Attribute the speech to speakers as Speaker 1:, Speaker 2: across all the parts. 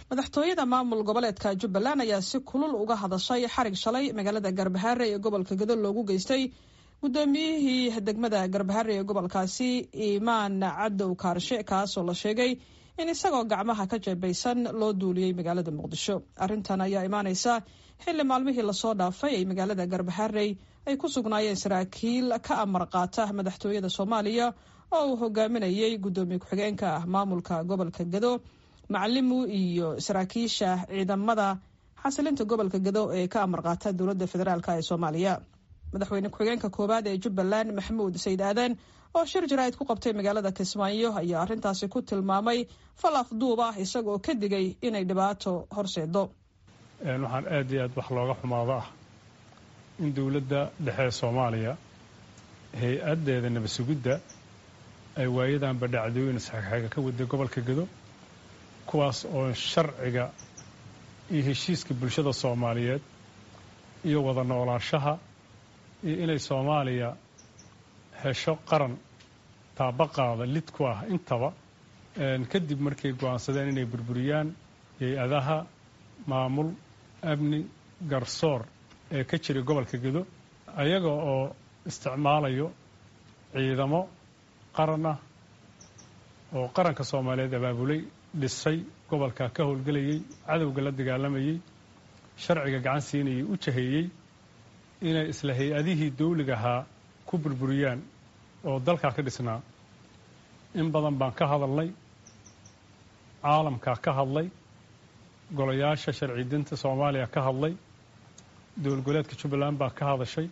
Speaker 1: madaxtooyada maamul goboleedka jubbaland ayaa si kulul uga hadashay xarig shalay magaalada garbahaare ee gobolka gado loogu geystay guddoomiyihii degmada garbahaare ee gobolkaasi iimaan cadow kaarshe kaasoo la sheegay in isagoo gacmaha ka jeebaysan loo duuliyey magaalada muqdisho arrintan ayaa imaaneysa xilli maalmihii lasoo dhaafay ay magaalada garbaharey ay ku sugnaayeen saraakiil ka amar qaata madaxtooyada soomaaliya oo uu hogaaminayey guddoomiye ku-xigeenka ah maamulka gobolka gado macalimu iyo saraakiisha ciidamada xasilinta gobolka gado ee ka amar qaata dowladda federaalk ee soomaaliya madaxweyne ku-xigeenka koowaad ee jubbaland maxamuud sayid aadan oo shir jaraa'id ku qabtay magaalada kismaayo ayaa arrintaasi ku tilmaamay fal afduub ah isagoo ka digay inay dhibaato horseedo
Speaker 2: waxaan aad iyo aad wax looga xumaado ah in dowladda dhexe ee soomaaliya hay-addeeda nabasugidda ay waayadanba dhacdooyin isxagxaga ka waday gobolka gado kuwaas oo sharciga iyo heshiiska bulshada soomaaliyeed iyo wada noolaanshaha iyo inay soomaaliya hesho qaran taabaqaada lid ku ah intaba kadib markay go'aansadeen inay burburiyaan hay-adaha maamul amni garsoor ee ka jiray gobolka gado ayaga oo isticmaalayo ciidamo qaran ah oo qaranka soomaaliyeed abaabulay dhisay gobolka ka howlgelayey cadowga la dagaalamayey sharciga gacan siinayay u jaheeyey inay isla hay-adihii dawliga ahaa ku burburiyaan oo dalkaa ka dhisnaa in badan baan ka hadalnay caalamkaa ka hadlay golayaasha sharci dinta soomaaliya ka hadlay dowlgoleedka jubbaland baa ka hadashay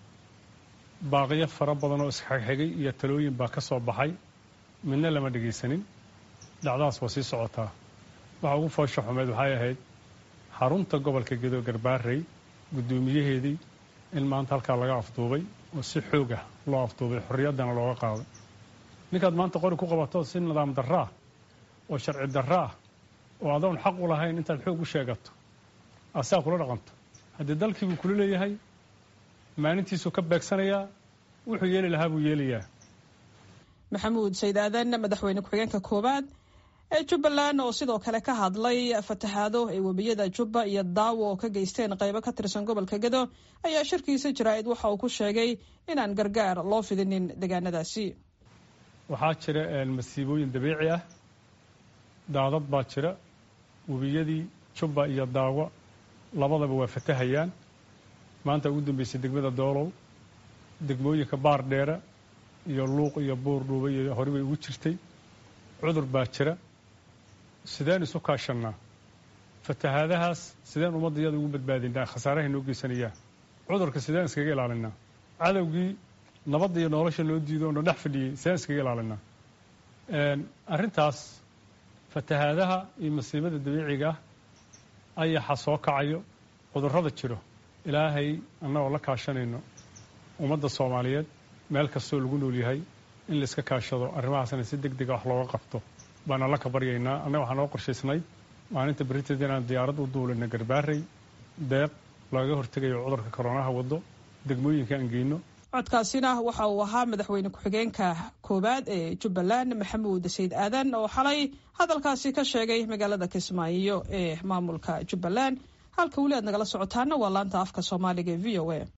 Speaker 2: baaqiyo fara badan oo isxegxegay iyo talooyin baa ka soo baxay midna lama dhegaysanin dhacdaas waa sii socotaa waxa ugu foosha xumeed waxay ahayd xarunta gobolka gedo garbaarey guddoomiyaheedii in maanta halkaa laga afduubay oo si xoog ah loo afduubay xorriyaddana looga qaaday ninkaad maanta qori ku qabato si nidaam darro ah oo sharci darro ah oo adoon xaq u lahayn intaad xoog u sheegato asaa kula dhaqanto haddii dalkii buu kula leeyahay maalintiisuu ka beegsanayaa wuxuu yeeli lahaa buu yeelayaa
Speaker 1: maxamuud sayid aadan madaxweyne ku-xigeenka koowaad ee jubbaland oo sidoo kale ka hadlay fatahaado ay webiyada jubba iyo daawo oo ka geysteen qaybo ka tirsan gobolka gado ayaa shirkiisa jaraa'id waxa uu ku sheegay inaan gargaar loo fidinin deegaanadaasi
Speaker 2: waxaa jira masiibooyin dabiici ah daadad baa jira webiyadii jubba iyo daawo labadaba waa fatahayaan maanta ugu dambeysay degmada doolow degmooyinka baar dheere iyo luuq iyo buur dhuuba iyo hore bay ugu jirtay cudur baa jira sideen isu kaashannaa fatahaadahaas sideen ummadda iyada ugu badbaadinaa khasaarahay noo geysanayaan cudurka sideen iskaga ilaalinaa cadowgii nabadda iyo nolosha noo diido oo na dhex fadhiyey sideen iskaga ilaalinaa arrintaas fatahaadaha iyo masiibada dabiiciga ah ayaxa soo kacayo cudurrada jiro ilaahay annagoo la kaashanayno ummadda soomaaliyeed meel kastoo lagu nool yahay in laiska kaashado arrimahaasna si deg dega wax looga qabto baana la ka baryaynaa annaga waxaa noo qorshaysnayd maalinta beriteed inaan diyaarad u duulina garbaarey deeq looga hortegayo cudurka koronaha waddo degmooyinka aan geyno
Speaker 1: codkaasina waxa uu ahaa madaxweyne ku-xigeenka koowaad ee jubbaland maxamuud sayid aadan oo xalay hadalkaasi ka sheegay magaalada kismaayo ee maamulka jubbaland halka weli aad nagala socotaana waa laanta afka soomaaliga e v o a